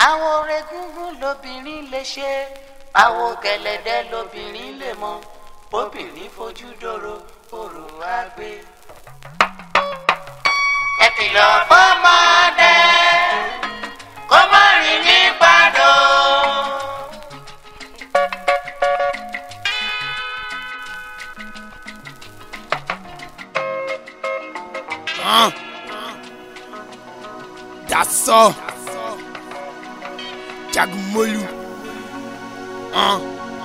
àwọn orégúngún lobìnrin lè ṣe àwọn gẹ̀lẹ̀dẹ́ lobìnrin lè mọ obìnrin fojú dòrò òrò á gbé. ẹ kìlọ̀ fọ́mọdé kó má rìn ní gbàdó. Huh? That's all. Jagumolu. Huh?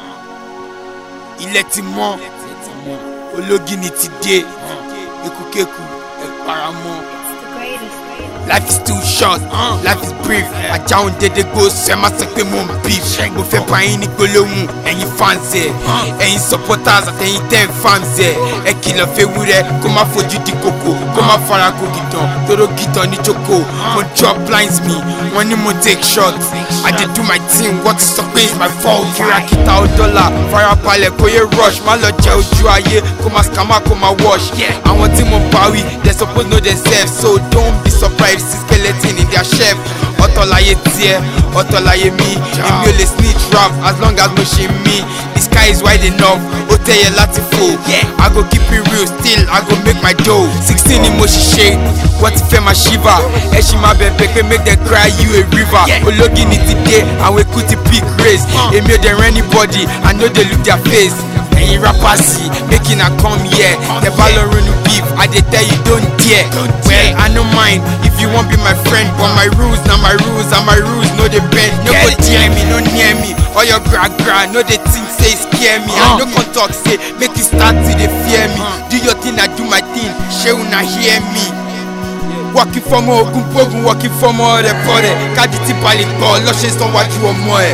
Ilẹ̀ ti mọ́. Ológìní ti dé. Ekukeku ẹ paramọ́. Life is too short, uh, life is brief. Ajá òun dédé gbó sọ ẹ má sọ pé mo ń beef. Mo fẹ́ bá yín ní gbólóhùn ẹ̀yin fans ẹ̀. Ẹ̀yin supporters àtẹ̀yin ten fans ẹ̀. Ẹ kìlọ̀ fewúrẹ́ kó má fojú di kòkò kó má fara kó gìtàn tóró gìtàn ní jókòó. Mo drop lines mi, wọ́n ní mo take shots. I dey do my thing, wọ́n ti sọ pé it's my fault. Kìràkìtà ó dọ́là, farabalẹ̀ kó yé rush. Má lọ jẹ ojú ayé, kó má scammer kó má wash. Àwọn tí mo bá wí, they suppose know themselves, so don't be surprised see skeleton in their shelf. ọ̀tọ̀ láyé tiẹ̀ ọ̀tọ̀ láyé mi èmi ò lè snitch rap as long as mo ṣe mí the sky is wide enough ó tẹ̀yẹ láti fò i go keep it real still i go make my dough sixteen ni mo ṣiṣẹ́ wọ́n ti fẹ́ máa shiver ẹ ṣì máa bẹ̀bẹ̀ pé make them cry you a river ológìní ti dé àwọn eku ti pick race èmi ò dẹ̀ rẹ́ anybody i no dey look their face ẹ̀yin rappers yìí make una come here tẹ bá lọ ronú beef i dey tell you don't dare well i no mind if you wan be my friend but my rules na my rules and my rules no dey bend no go near me no near me all your gra gra no dey think say e scare me i no come talk say make you start to dey fear me do your thing i do my thing ṣé una hear me wọ́kì fọmọ ogun gbógun wọ́kì fọmọ rẹ̀ bọ́ rẹ̀ káàdì tí balẹ̀ gbọ́ lọ́sẹ̀ sanwó-ajú ọmọ ẹ̀.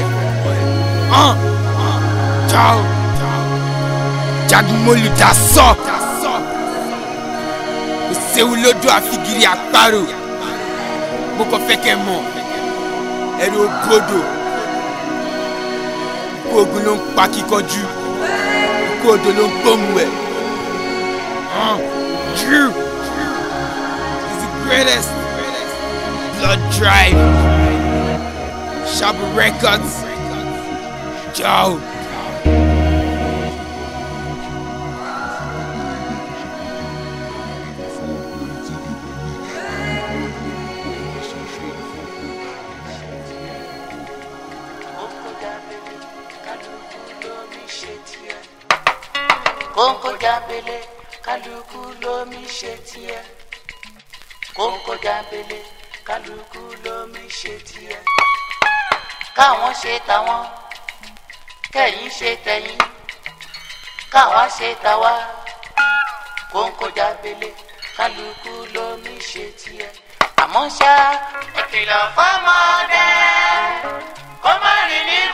Ciao jagunmolu da sọ kò séwu lódò àfigiri àparò mo kàn fẹ́ kẹ́ mọ̀ ẹ̀rọ ògbódò ikú ogun ló ń pa kíkanjú ikú odò ló ń gbóhùn ẹ̀ Drew is the greatest blood drive Shabu Records Joe. kóńkó jábélé kálukú lómi ṣe tiẹ̀ kóńkó jábélé kálukú lómi ṣe tiẹ̀ káwọn ṣe tàwọn kẹ̀yin ṣe tẹ̀yin káwa ṣe tàwa kóńkó jábélé kálukú lómi ṣe tiẹ̀ àmọ́ ṣá ẹ kìlọ̀ fọ́mọdé kó má rìn ní